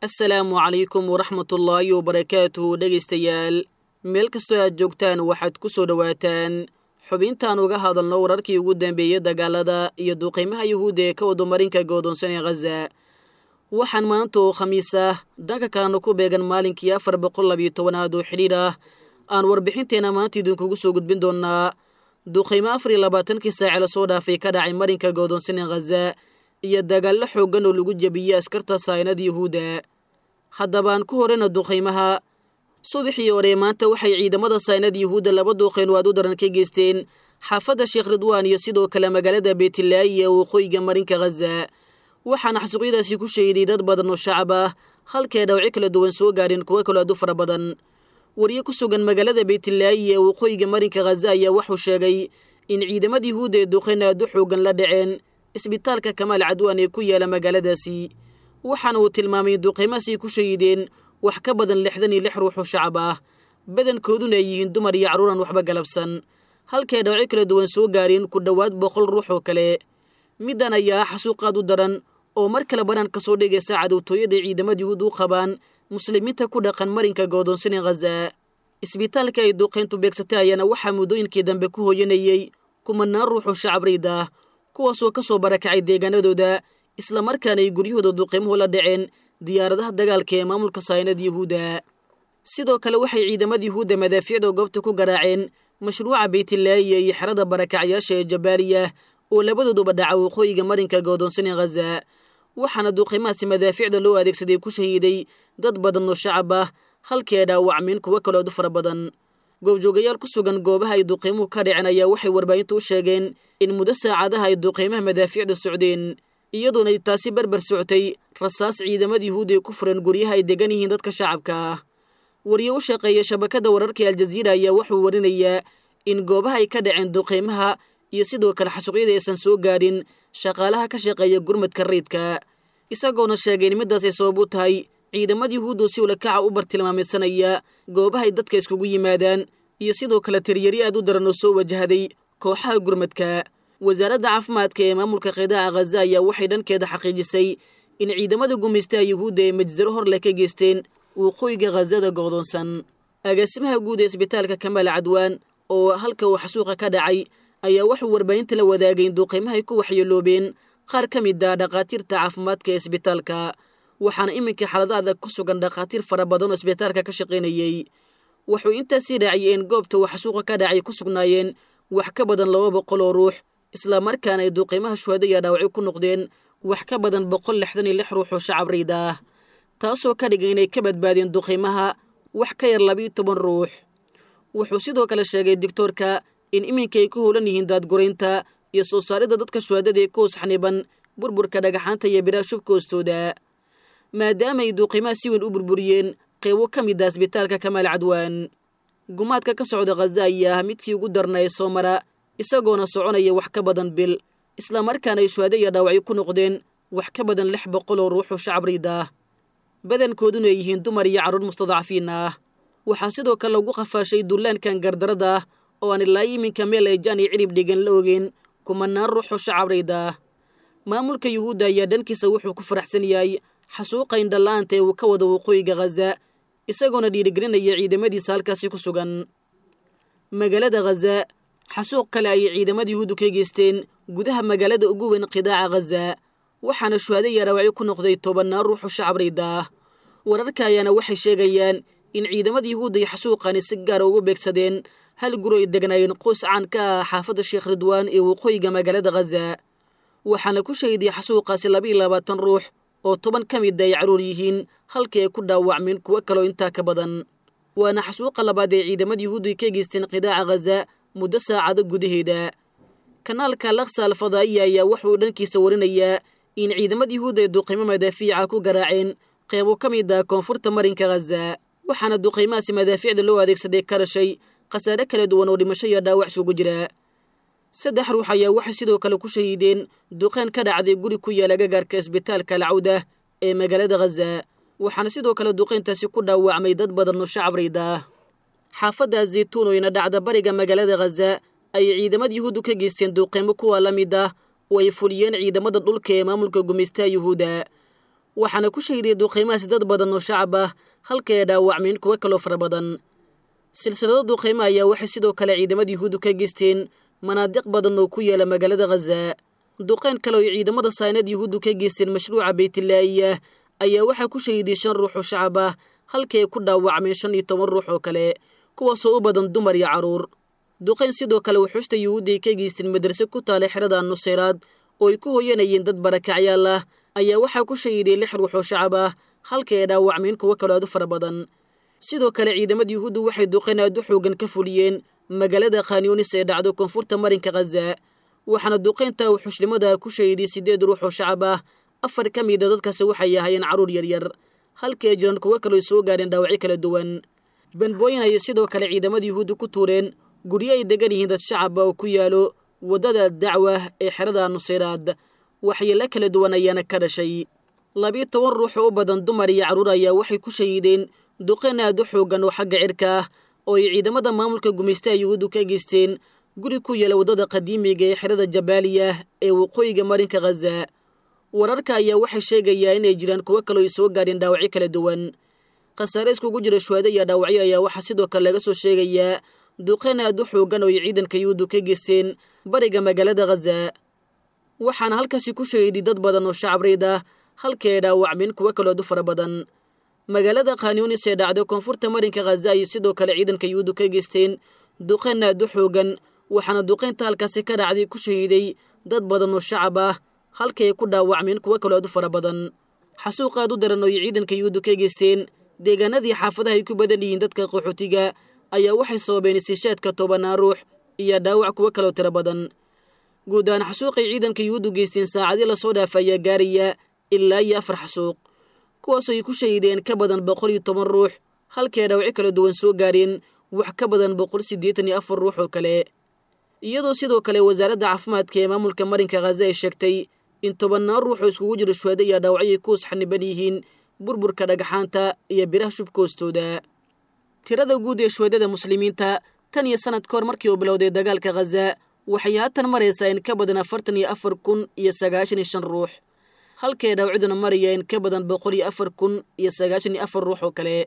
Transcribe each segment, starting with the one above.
assalaamu calaykum waraxmatullaahi wabarakaatuhu dhegaystayaal meel kastoo aad joogtaan waxaad ku soo dhowaataan xubintaan uga hadalno wararkii ugu dambeeyey dagaalada iyo duqaymaha yuhuudda ee ka wadomarinka goodoonsan ee khaza waxaan maanta oo khamiis ah dhanka kalena ku beegan maalinkii afar boqol labiyo tobanaad oo xidhiidh ah aan warbixinteenna maanta idinkugu soo gudbin doonnaa duqaymo afar iyo labaatankii saace lasoo dhaafay ka dhacay marinka goodoonsan ee khaza iyo dagaallo xooggan oo lagu jebiyey askarta saynada yuhuudda haddabaan ku horeyna duqaymaha subaxii hore maanta waxay ciidamada saynada yuhuudda laba duuqayn oo aad u daran ka geysteen xaafadda sheekh ridwaan iyo sidoo kale magaalada beetilaayi ee waqooyiga marinka khaza waxaana xasuuqyadaasi ku shahiday dad badan oo shacab ah halkee dhawci kala duwan soo gaadheen kuwo kaloo aad u fara badan wariye ku sugan magaalada beetilaayi ee waqooyiga marinka khaza ayaa wuxuu sheegay in ciidamada yuhuudda ee duqayn aad u xoogan la dhaceen isbitaalka kamaal cadwaan ee ku yaala magaaladaasi waxaana uu tilmaamay in duqaymahaasay ku shahideen wax ka badan lixdan iyo lix ruux oo shacab ah badankooduna ay yihiin dumar iyo carruuran waxba galabsan halkay dhawco kala duwan soo gaareen ku dhowaad boqol ruux oo kale middan ayaa ah xasuuqaad u daran oo mar kale banaan ka soo dhigaysa cadowtooyada ciidamada yuhuud u qabaan muslimiinta ku dhaqan marinka goodoonsan ee khaza isbitaalka ay duqayntu beegsatay ayaana waxaa muddooyinkii dambe ku hooyanayey kumanaan ruux oo shacab riid ah kuwaasoo ka soo barakacay deegaanadooda islamarkaana ay guryahooda duqaymuhu la dhaceen diyaaradaha dagaalka ee maamulka saynada yuhuudda sidoo kale waxay ciidamada yuhuudda madaafiicda goobta ku garaaceen mashruuca beytilaayiya iyo xerada barakacyaasha ee jabaaliya oo labadooduba dhaca waqooyiga marinka goodoonsan ee khaza waxaana duqaymahaasi madaafiicda loo adeegsaday ku shahiiday dad badan oo shacab ah halkii ay dhaawacmeen kuwo kalood u fara badan goobjoogayaal ku sugan goobaha ay duqaymuhu ka dhaceen ayaa waxay warbaahinta u sheegeen in muddo saacadaha ay duqaymaha madaafiicda socdeen iyadoona ay taasi berber socotay rasaas ciidamada yuhuudda ay ku fureen guryaha ay degan yihiin dadka shacabka ah wariye u shaqeeya shabakadda wararka aljaziira ayaa wuxuu warinayaa in goobaha ay ka dhaceen duqaymaha iyo sidoo kale xasuuqyada aysan soo gaadhin shaqaalaha ka shaqeeya gurmadka rayidka isagoona sheegay in middaas ay sabab u tahay ciidamada yuhuuddu si ulakaca u bartilmaamaysanaya goobahay dadka iskugu yimaadaan iyo sidoo kale tiryari aad u daran oo soo wajahday kooxaha gurmadka wasaaradda caafimaadka ee maamulka qidaaca khaza ayaa waxay dhankeeda xaqiijisay in ciidamada gumaystaha yuhuudda ee majsaro hor leh ka geysteen waqooyiga khazada goodoonsan agaasimaha guud ee isbitaalka kamaal cadwaan oo halka uu xasuuqa ka dhacay ayaa wuxuu warbaahinta la wadaagay in duuqaymahay ku waxyeeloobeen qaar ka mid ah dhakhaatiirta caafimaadka ee isbitaalka waxaana iminka xaalada adag ku sugan dhakhaatiir fara badan oo isbitaalka ka shaqaynayey wuxuu intaasii raaciyey in goobta uu xasuuqa ka dhacay ku sugnaayeen wax ka badan laba boqol oo ruux islamarkaana ay duuqaymaha shuhada iyo dhaawacyo ku noqdeen wax ka badan boqol lixdan iyo lix ruux oo shacab riid ah taasoo ka dhigay inay ka badbaadeen duqaymaha wax ka yar labiiyo toban ruux wuxuu sidoo kale sheegay digtoorka in iminka ay ku howlan yihiin daadguraynta iyo soo saaridda dadka shuhadada ee ku hosxniban burburka dhagaxaanta iyo biraha shubka hoostooda maadaama ay duuqimaha si weyn u burburiyeen qeybo ka mid ah isbitaalka kamaal cadwaan gumaadka ka socda khaza ayaa ah midkii ugu darna ee soo mara isagoona soconaya wax ka badan bil islamarkaana ay shuhado iyo dhaawacyo ku noqdeen wax ka badan lix boqol oo ruuxoo shacab riid ah badankooduna ay yihiin dumar iyo carruur mustadcafiin ah waxaa sidoo kale lagu qafaashay dullaankan gardarada ah oo aan ilaa iminka meel ay jaan iyo cirib dhigan la ogeen kumanaan ruuxoo shacab riid ah maamulka yuhuudda ayaa dhankiisa wuxuu ku faraxsan yahay xasuuqa indhalla'aanta ee uu ka wado waqooyiga khaza isagoona dhiirigelinaya ciidamadiisa halkaasi ku sugan magaalada khaza xasuuq kale ayay ciidamada yuhuuddu ka geysteen gudaha magaalada ugu weyn qidaaca khaza waxaana shuhada iyo dhaawacyo ku noqday tobannaan ruuxoo shacab riid ah wararka ayaana waxay sheegayaan in ciidamada yuhuudda iyo xasuuqani si gaara ugu beegsadeen hal guri ay degnaayeen qoys caan ka ah xaafadda sheekh ridwaan ee waqooyiga magaalada khaza waxaana ku shahiday xasuuqaasi labaiyo labaatan ruux oo toban ka mid ay carruur yihiin halkii ay ku dhaawacmeen kuwo kaloo intaa ka badan waana xasuuqa labaad ee ciidamada yuhuuddu ay ka geysteen qidaaca khaza muddo saacado gudaheeda kanaalka laksa alfadaa'iya ayaa wuxuu dhankiisa warinayaa in ciidamada yuhuudda ay duqaymo madaafiica ku garaaceen qeybo ka mid ah koonfurta marinka khaza waxaana duqaymahaasi madaafiicda loo adeegsaday ka dhashay khasaare kala duwan oo dhimasho iyo dhaawac isugu jira saddex ruux ayaa waxay sidoo kale ku shahiideen duqeen ka dhacday guri ku yaala gagaarka isbitaalka alcawda ee magaalada khaza waxaana sidoo kale duqeyntaasi ku dhaawacmay dad badan oo shacab riid ah xaafadda zaytuun oo ina dhacda bariga magaalada khaza ayay ciidamada yuhuuddu ka geysteen duuqeymo kuwa la mid ah oo ay fuliyeen ciidamada dhulka ee maamulka gumaystaha yuhuudda waxaana ku shahiday duqaymahaasi dad badan oo shacab ah halka ay dhaawacmeen kuwo kaloo fara badan silsilado duqaymo ayaa waxay sidoo kale ciidamada yuhuuddu ka geysteen manaadiq badan oo ku yaala magaalada khaza duqayn kale oo ay ciidamada saynad yuhuuddu ka geysteen mashruuca baytilaa'iya ayaa waxaa ku shahiday shan ruux oo shacab ah halkii ay ku dhaawacmeen shan iyo toban ruux oo kale kuwaasoo u badan dumar iyo carruur duqayn sidoo kale wuxuusta yuhuudda ay ka geysteen madrase ku taala xerada nuseyraad oo ay ku hoyanayeen dad barakacyaal ah ayaa waxaa ku shahiday lix ruux oo shacab ah halkii ay dhaawacmeen kuwo kaloo aad u fara badan sidoo kale ciidamada yuhuuddu waxay duqayn aad u xoogan ka fuliyeen magaalada khanyunis ee dhacdo koonfurta marinka khaza waxaana duqaynta uu xushlimada ku shahiday siddeed ruux oo shacab ah afar ka mida dadkaasi waxay ahaayeen carruur yaryar halkii ay jiraan kuwo kaloo soo gaareen dhaawacyo kala duwan banbooyin ayay sidoo kale ciidamada yuhuudda ku tuureen guryo ay degan yihiin dad shacaba oo ku yaalo waddada dacwa ee xerada nuseyraad waxyeelo kala duwan ayaana ka dhashay labiyo toban ruux oo u badan dumar iyo carruur ayaa waxay ku shahiideen duqayn aad u xoogan oo xagga cirka ah oo ay ciidamada maamulka gumaystaha yuhuuddu ka geysteen guri ku yaala waddada qadiimiga ee xerada jabaaliya ee waqooyiga marinka khaza wararka ayaa waxay sheegayaa inay jiraan kuwo kaloo ay soo gaadheen dhaawacyo kala duwan khasaare iskugu jira shuhaado iyo dhaawacyo ayaa waxaa sidoo kale laga soo sheegayaa duqayn aad u xoogan oo ay ciidanka yuhuuddu ka geysteen bariga magaalada khaza waxaana halkaasi ku shahiiday dad badan oo shacabreyd ah halkii ay dhaawacmeen kuwo kaloo aad u fara badan magaalada khanyunis ee dhacday koonfurta marinka khaza ayay sidoo kale ciidanka yuhuuddu ka geysteen duqayn aad u xoogan waxaana duqaynta halkaasi ka dhacday ku shahiiday dad badan oo shacab ah halkii ay ku dhaawacmeen kuwo kaloo aad u fara badan xasuuq aad u daran oo ay ciidanka yuhuuddu ka geysteen deegaanadii xaafadaha ay ku badan yihiin dadka qaxootiga ayaa waxay sababeen istiishaadka tobanaan ruux iyo dhaawac kuwo kaloo tiro badan guud ahaan xasuuqay ciidanka yuhuuddu geysteen saacadii lasoo dhaafa ayaa gaaraya ilaa iyo afar xasuuq kuwaasoo ay ku shahiideen ka badan boqol iyo toban ruux halkii ay dhaawacyo kala duwan soo gaareen wax ka badan boqol siddeetan iyo afar ruux oo kale iyadoo sidoo kale wasaaradda caafimaadka ee maamulka marinka khaza ay sheegtay in tobannaan ruux oo iskugu jiro shuhaado iyo dhaawacyo ay ku usxaniban yihiin burburka dhagaxaanta iyo biraha shubka hoostooda tirada guud ee shuhadada muslimiinta tan iyo sannad ka hor markii uu bilowday dagaalka khaza waxay haatan maraysaa in ka badan afartan iyo afar kun iyo sagaashan iyo shan ruux halkii ay dhaawacyaduna maraya in ka badan boqol iyo afar kun iyo sagaashan iyo afar ruux oo kale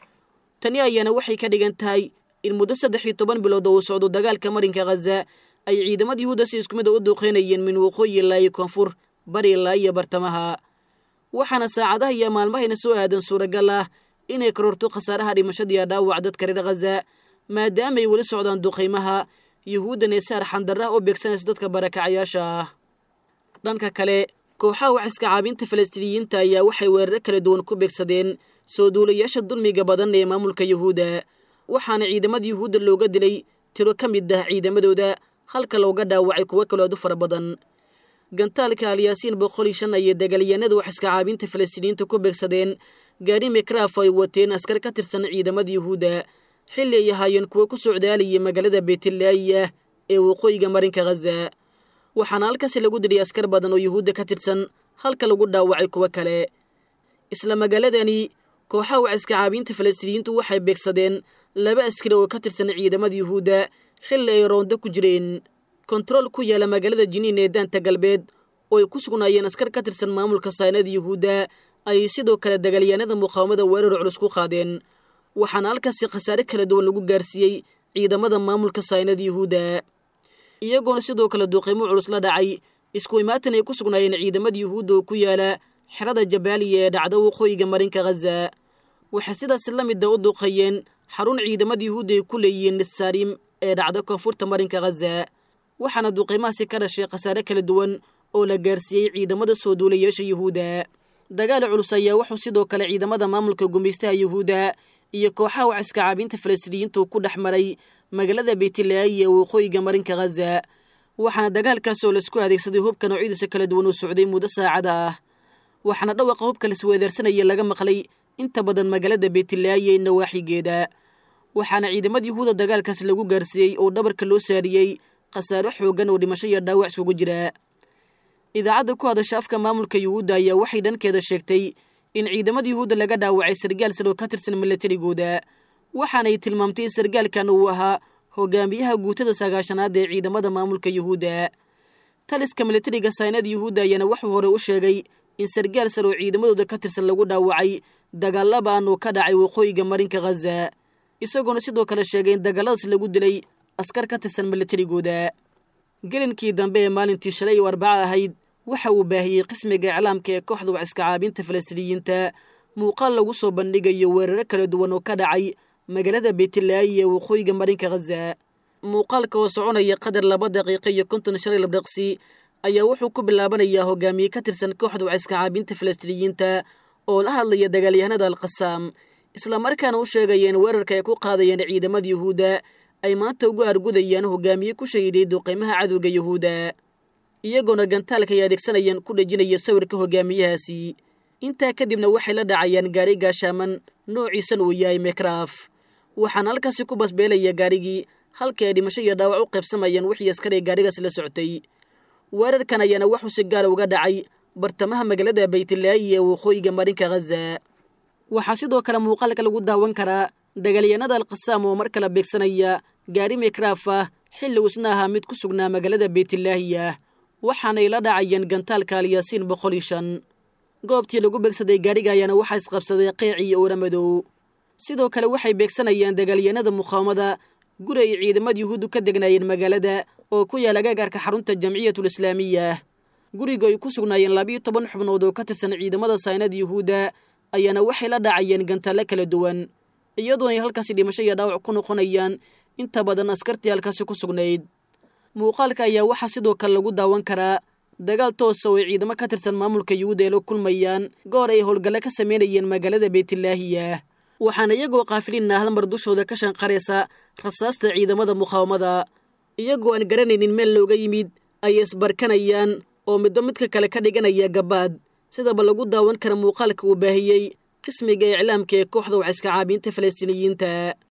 tani ayaana waxay ka dhigan tahay in muddo saddex iyo toban bilood oo uu socdo dagaalka marinka khaza ay ciidamada yuhuudda si isku mid a u duuqeynayeen min waqooyi ilaa iyo koonfur bari ilaa iyo bartamaha waxaana saacadaha iyo maalmahayna soo aadan suuragal ah inay kororto khasaaraha dhimashadiiyo dhaawac dadka reer khaza maadaamaay weli socdaan duqaymaha yuhuuddan ee saar xandarraha u beegsanaysa dadka barakacyaasha ah dhanka kale kooxaha wax iska caabinta falastiiniyiinta ayaa waxay weeraro kala duwan ku beegsadeen soo duulayaasha dulmiga badan ee maamulka yuhuudda waxaana ciidamada yuhuudda looga dilay tiro ka mid ah ciidamadooda halka looga dhaawacay kuwo kaloo aad u fara badan gantaalka alyaasiin boqol iyo shan ayay dagaalyahanada wax iska caabinta falastiiniyiinta ku beegsadeen gaari mikraaf ay wateen askar ka tirsan ciidamada yuhuudda xilli ay ahaayeen kuwo ku socdaalayay magaalada beetilaayiya ee waqooyiga marinka khaza waxaana halkaasi lagu dilay askar badan oo yuhuudda ka tirsan halka lagu dhaawacay kuwo kale isla magaaladani kooxaha wax iska caabinta falastiiniyiintu waxay beegsadeen laba askari oo ka tirsan ciidamada yuhuudda xilli ay roondo ku jireen kontarool ku yaala magaalada jiniin ee daanta galbeed oo ay ku sugnaayeen askar ka tirsan maamulka saynada yuhuudda ayay sidoo kale dagaalyahanada muqaawamada weerar culus ku qaadeen waxaana halkaasi khasaare kala duwan lagu gaarsiiyey ciidamada maamulka saynada yuhuudda iyagoona sidoo kale duuqiimo culus la dhacay isku imaatan ay ku sugnaayeen ciidamada yuhuudda oo ku yaala xerada jabaaliya ee dhacda waqooyiga marinka khaza waxay sidaas la mida u duuqayeen xarun ciidamada yuhuudda ay ku leeyihiin nisaarim ee dhacda koonfurta marinka khaza waxaana duuqiimahaasi ka dhashay khasaare kala duwan oo la gaarsiiyey ciidamada soo duulayaasha yuhuudda dagaal culus ayaa wuxuu sidoo kale ciidamada maamulka gumaystaha yuhuudda iyo kooxaha wax iska caabinta falastiiniyiintu ku dhex maray magaalada beytilaayi ee waqooyiga marinka khaza waxaana dagaalkaas oo laisku adeegsaday hubka noocyadiisa kala duwan uu socday muddo saacada ah waxaana dhawaqa hubka lasweedaarsanaya laga maqlay inta badan magaalada beytilaayi ee nawaaxigeeda waxaana ciidamada yuhuuda dagaalkaas lagu gaarsiiyey oo dhabarka loo saariyey khasaaro xooggan oo dhimasho iyo dhaawac iskugu jira idaacadda ku hadasha afka maamulka yuhuudda ayaa waxay dhankeeda sheegtay in ciidamada yuhuudda laga dhaawacay sargaal sar oo ka tirsan milatarigooda waxaanay tilmaamtay in sargaalkan uu ahaa hogaamiyaha guutada sagaashanaad ee ciidamada maamulka yuhuudda taliska milatariga saynada yuhuudda ayaana wuxuu hore u sheegay in sargaal sar oo ciidamadooda ka tirsan lagu dhaawacay dagaalabaan oo ka dhacay waqooyiga marinka khaza isagoona sidoo kale sheegay in dagaaladaas lagu dilay askar ka tirsan milatarigooda gelinkii dambe ee maalintii shalay oo arbaco ahayd waxa uu baahiyey qismiga iclaamka ee kooxda waciska caabinta falastiiniyiinta muuqaal lagu soo bandhigayo weeraro kala duwan oo ka dhacay magaalada beytlaayi ee waqooyiga marinka khaza muuqaalka oo soconaya qadar laba daqiiqo iyo konton shalay labdhaqsi ayaa wuxuu ku bilaabanayaa hogaamiye ka tirsan kooxda waciska caabinta falastiiniyiinta oo la hadlaya dagaalyahanada alkhasaam islamarkaana u sheegaya in weerarka ay ku qaadayeen ciidamada yuhuudda ay maanta ugu argudayaan hogaamiye ku shahiday duqaymaha cadowga yuhuudda iyagoona gantaalka ay adeegsanayaan ku dhejinaya sawirka hogaamiyahaasi intaa kadibna waxay la dhacayaan gaari gaashaaman noociisan uu yahay mekraaf waxaana halkaasi ku basbeelaya gaarigii halkii ay dhimasho iyo dhaawac u qaybsamayaan wixii askaray gaarigaas la socotay weerarkan ayaana waxuu si gaara uga dhacay bartamaha magaalada baytlaayi ee waqooyiga marinka khaza waxaa sidoo kale muuqaalka lagu daawan karaa dagaalyahanada alkhasaam oo mar kale beegsanaya gaari mekraaf ah xilli isna ahaa mid ku sugnaa magaalada beytlaahi ah waxaanay la dhacayeen gantaalka alyaasiin boqol iyo shan goobtii lagu beegsaday gaariga ayaana waxaa isqabsaday qeec iyo oora madow sidoo kale waxay beegsanayaan dagaalyahanada muqaawamada guri ay ciidamada yuhuuddu ka degnaayeen magaalada oo ku yaala gaagaarka xarunta jamciyatul islaamiya guriga ay ku sugnaayeen labiiyo toban xubnood oo ka tirsan ciidamada saynada yuhuudda ayaana waxay la dhacayeen gantaalle kala duwan iyadoona ay halkaasi dhimasho iyo dhaawac ku noqonayaan inta badan askartii halkaasi ku sugnayd muuqaalka ayaa waxaa sidoo kale lagu daawan karaa dagaal toosa oo ay ciidamo ka tirsan maamulka yuhuudda ay la kulmayaan goor ay howlgalle ka samaynayeen magaalada beytlaahiya waxaana iyagoo kaafiliinna halmar dushooda ka shanqaraysa rasaasta ciidamada muqaawamada iyagoo aan garanaynin meel looga yimid ayay isbarkanayaan oo midba midka kale ka dhiganaya gabaad sidaba lagu daawan kara muuqaalka uu baahiyey qismiga iclaamka ee kooxda waciska caabiinta falastiiniyiinta